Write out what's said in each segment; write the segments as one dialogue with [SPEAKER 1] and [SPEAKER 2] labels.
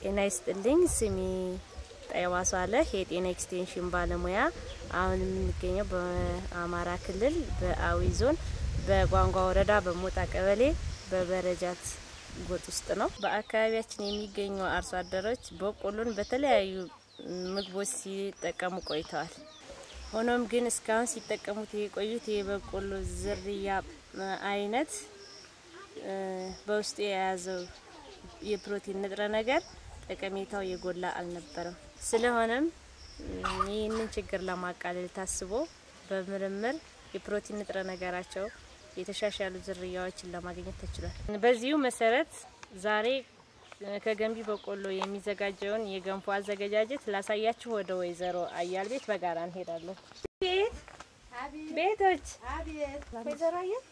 [SPEAKER 1] ጤና ይስጥልኝ። ስሜ ጠይባ ሳለህ የጤና ኤክስቴንሽን ባለሙያ። አሁን የምንገኘው በአማራ ክልል በአዊ ዞን በጓንጓ ወረዳ በሞጣ ቀበሌ በበረጃት ጎጥ ውስጥ ነው። በአካባቢያችን የሚገኙ አርሶ አደሮች በቆሎን በተለያዩ ምግቦች ሲጠቀሙ ቆይተዋል። ሆኖም ግን እስካሁን ሲጠቀሙት የቆዩት የበቆሎ ዝርያ አይነት በውስጡ የያዘው የፕሮቲን ንጥረ ነገር ጠቀሜታው የጎላ አልነበረም። ስለሆነም ይህንን ችግር ለማቃለል ታስቦ በምርምር የፕሮቲን ንጥረ ነገራቸው የተሻሻሉ ዝርያዎችን ለማግኘት ተችሏል። በዚሁ መሰረት ዛሬ ከገንቢ በቆሎ የሚዘጋጀውን የገንፎ አዘገጃጀት ላሳያችሁ ወደ ወይዘሮ አያል ቤት በጋራ እንሄዳለን። ቤት ቤቶች ወይዘሮ አያል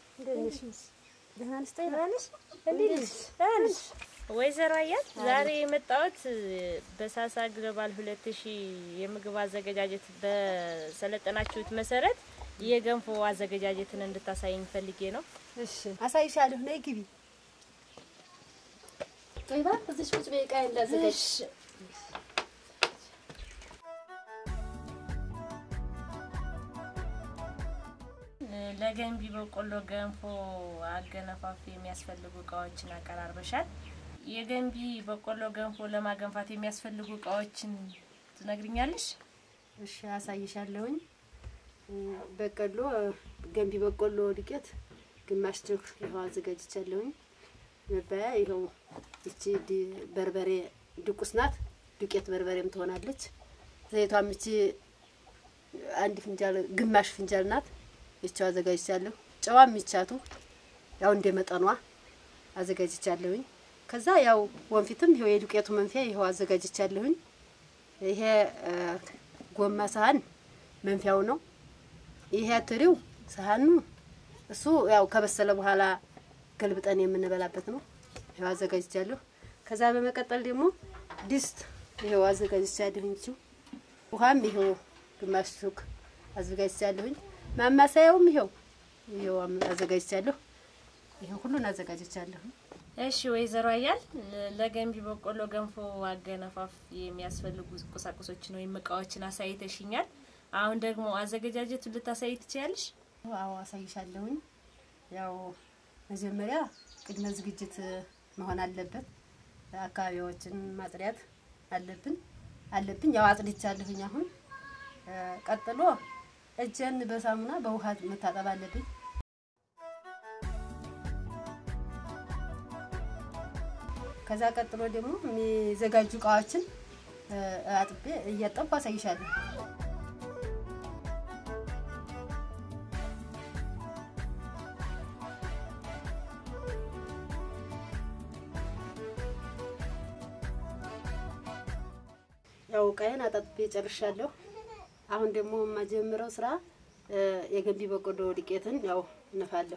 [SPEAKER 1] ወይዘሮ አያል ዛሬ የመጣሁት በሳሳ ግሎባል ሁለት ሺህ የምግብ አዘገጃጀት በሰለጠናችሁት መሰረት የገንፎ አዘገጃጀትን እንድታሳይኝ ፈልጌ ነው።
[SPEAKER 2] እሺ አሳይሻለሁ። ነይ ግቢ። ጦይባ እዚሽ ቁጭ በይ። ዕቃ እንዳዘጋጅ
[SPEAKER 1] ለገንቢ በቆሎ ገንፎ አገነፋፍ የሚያስፈልጉ እቃዎችን አቀራርበሻል። የገንቢ በቆሎ ገንፎ ለማገንፋት የሚያስፈልጉ እቃዎችን ትነግሪኛለሽ?
[SPEAKER 2] እሺ አሳይሻለሁኝ። በቆሎ ገንቢ በቆሎ ዱቄት ግማሽ ጆግ ይኸው አዘጋጅቻለሁኝ። መባያ ይኸው ይቺ በርበሬ ድቁስ ናት። ዱቄት በርበሬም ትሆናለች። ዘይቷም ይቺ አንድ ፍንጃል ግማሽ ፍንጃል ናት። ይቻው አዘጋጅቻለሁ። ጨዋም ይቻቱ ያው እንደ መጠኗ አዘጋጅቻለሁኝ። ከዛ ያው ወንፊትም ይኸው የዱቄቱ መንፊያ ይኸው አዘጋጅቻለሁኝ። ይሄ ጎማ ሳህን መንፊያው ነው። ይሄ ትሪው ሳህኑ እሱ ያው ከበሰለ በኋላ ገልብጠን የምንበላበት ነው። ይኸው አዘጋጅቻለሁ። ከዛ በመቀጠል ደግሞ ድስት ይኸው አዘጋጅቻለሁኝ። እቺው ውሃም ይኸው ግማሽ ሱክ አዘጋጅቻለሁኝ። ማማሰያውም ይኸው ይኸው አዘጋጅቻለሁ። ይሄ ሁሉን አዘጋጅቻለሁ።
[SPEAKER 1] እሺ ወይዘሮ አያል ለገንቢ በቆሎ ገንፎ አገነፋፍ የሚያስፈልጉ ቁሳቁሶችን ወይም እቃዎችን አሳይተሽኛል። አሁን ደግሞ አዘገጃጀቱን ልታሳይ ትችያለሽ?
[SPEAKER 2] አዎ አሳይሻለሁኝ። ያው መጀመሪያ ቅድመ ዝግጅት መሆን አለበት። አካባቢዎችን ማጽዳት አለብን አለብኝ። ያው አጽድቻለሁኝ። አሁን ቀጥሎ እጄን በሳሙና በውሃ መታጠብ አለብኝ። ከዛ ቀጥሎ ደግሞ የሚዘጋጁ እቃዎችን አጥቤ እያጠብኩ አሳይሻለሁ። ያው እቃዬን አጣጥቤ ጨርሻለሁ። አሁን ደግሞ የማጀምረው ስራ የገንቢ በቆሎ ዱቄትን ያው እነፋለሁ።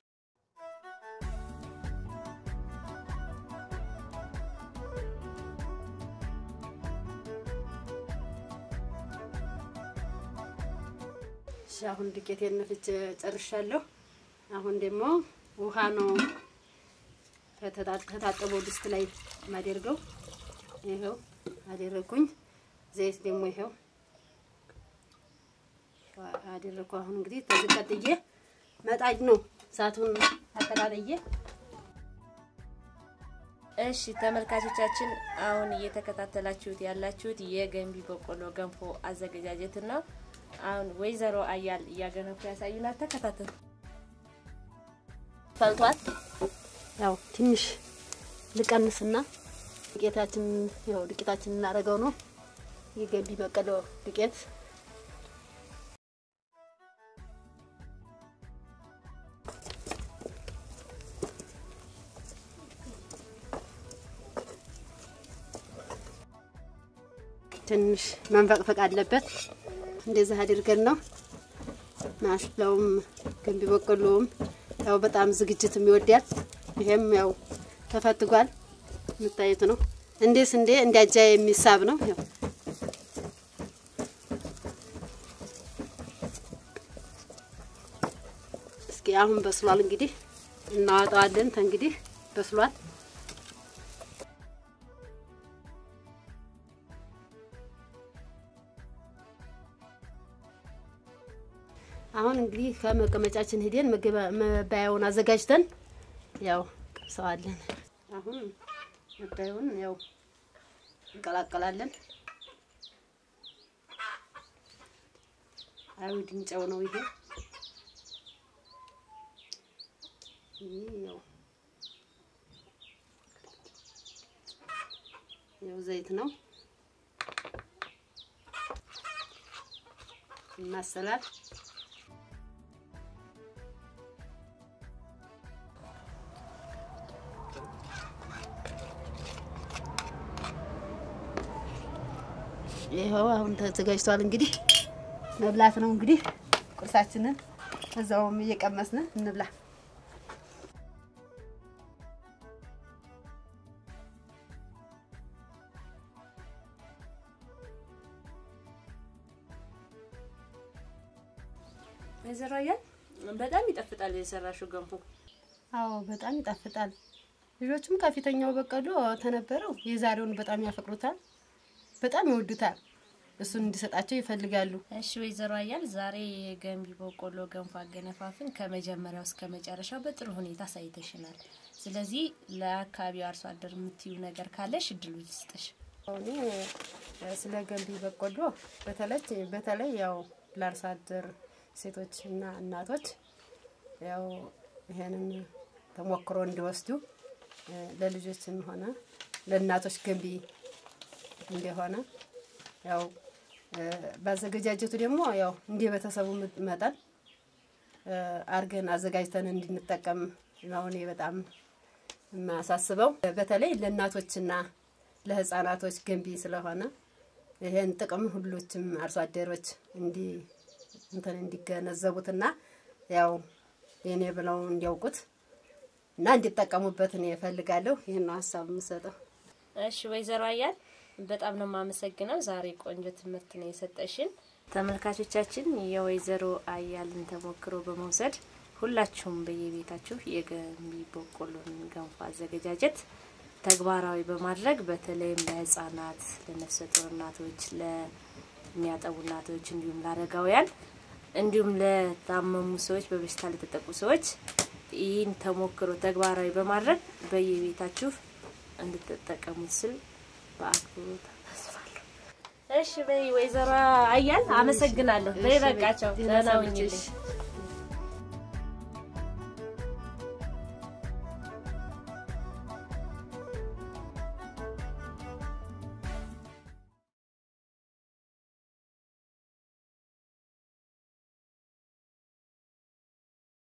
[SPEAKER 2] እሺ አሁን ዱቄቴን ነፍቼ ጨርሻለሁ። አሁን ደግሞ ውሃ ነው ከታጠበው ድስት ላይ ማደርገው። ይኸው አደረኩኝ። ዘይት ደግሞ ይኸው አደረኩ። አሁን እንግዲህ ተዝቀጥዬ መጣድ ነው እሳቱን አቀጣጥዬ።
[SPEAKER 1] እሺ ተመልካቾቻችን፣ አሁን እየተከታተላችሁት ያላችሁት የገንቢ በቆሎ ገንፎ አዘገጃጀትን ነው። አሁን ወይዘሮ አያል እያገነፉ ያሳዩናል። ተከታተሉ።
[SPEAKER 2] ፈልቷል። ያው ትንሽ ልቀንስና ዱቄታችን ያው ዱቄታችን እናደርገው ነው የገንቢ በቆሎ ዱቄት ትንሽ መንፈቅፈቅ አለበት። እንደዚህ አድርገን ነው ማሽላውም ገንቢ በቆሎውም ያው በጣም ዝግጅትም ይወዳል። ይሄም ያው ተፈትጓል የምታዩት ነው። እንዴ ስንዴ እንዲያጃ የሚሳብ ነው። ያው እስኪ አሁን በስሏል። እንግዲህ እናወጣዋለን። እንግዲህ በስሏል። እንግዲህ ከመቀመጫችን ሄደን መባያውን አዘጋጅተን ያው ቅብሰዋለን። አሁን መባያውን ያው እንቀላቀላለን። አይሁድን ጨው ነው ይሄ። ይህ ያው ያው ዘይት ነው ይማሰላል። ይኸው አሁን ተዘጋጅቷል። እንግዲህ መብላት ነው። እንግዲህ ቁርሳችንን እዛውም እየቀመስን እንብላ።
[SPEAKER 1] ወይዘሮ አያል በጣም ይጠፍጣል የሰራሽው ገንፎ።
[SPEAKER 2] አዎ በጣም ይጣፍጣል። ልጆቹም ከፊተኛው በቀሎ ተነበረው የዛሬውን በጣም ያፈቅሩታል፣ በጣም ይወዱታል። እሱን እንዲሰጣቸው ይፈልጋሉ።
[SPEAKER 1] እሺ ወይዘሮ አያል ዛሬ የገንቢ በቆሎ ገንፎ አገነፋፍን ከመጀመሪያው እስከ መጨረሻው በጥሩ ሁኔታ አሳይተሽናል። ስለዚህ ለአካባቢው አርሶ አደር የምትዩ ነገር ካለሽ እድሉ ይስጥሽ።
[SPEAKER 2] እኔ ስለ ገንቢ በቆሎ በተለይ በተለይ ያው ለአርሶ አደር ሴቶች እና እናቶች ያው ይሄንን ተሞክሮ እንዲወስዱ ለልጆችም ሆነ ለእናቶች ገንቢ እንደሆነ ያው ባዘገጃጀቱ ደግሞ ያው እንደ ቤተሰቡ መጠን አርገን አዘጋጅተን እንድንጠቀም ነው እኔ በጣም የማሳስበው። በተለይ ለእናቶችና ለሕፃናቶች ገንቢ ስለሆነ ይሄን ጥቅም ሁሎችም አርሶ አደሮች እንዲ እንትን እንዲገነዘቡትና ያው የኔ ብለው እንዲያውቁት እና እንዲጠቀሙበት እኔ እፈልጋለሁ። ይህን ነው ሀሳብ የምሰጠው።
[SPEAKER 1] እሺ ወይዘሮ አያል በጣም ነው የማመሰግነው። ዛሬ ቆንጆ ትምህርት ነው የሰጠሽን። ተመልካቾቻችን የወይዘሮ አያልን ተሞክሮ በመውሰድ ሁላችሁም በየቤታችሁ የገንቢ በቆሎን ገንፎ አዘገጃጀት ተግባራዊ በማድረግ በተለይም ለህጻናት፣ ለነፍሰ ጡር እናቶች፣ ለሚያጠቡ እናቶች እንዲሁም ለአረጋውያን እንዲሁም ለታመሙ ሰዎች፣ በበሽታ ለተጠቁ ሰዎች ይህን ተሞክሮ ተግባራዊ በማድረግ በየቤታችሁ እንድትጠቀሙት ስል በአክብሮት አሳስባለሁ። እሺ በይ ወይዘሮ አያል አመሰግናለሁ። በይ በቃቸው። ደህና ሁኚልኝ።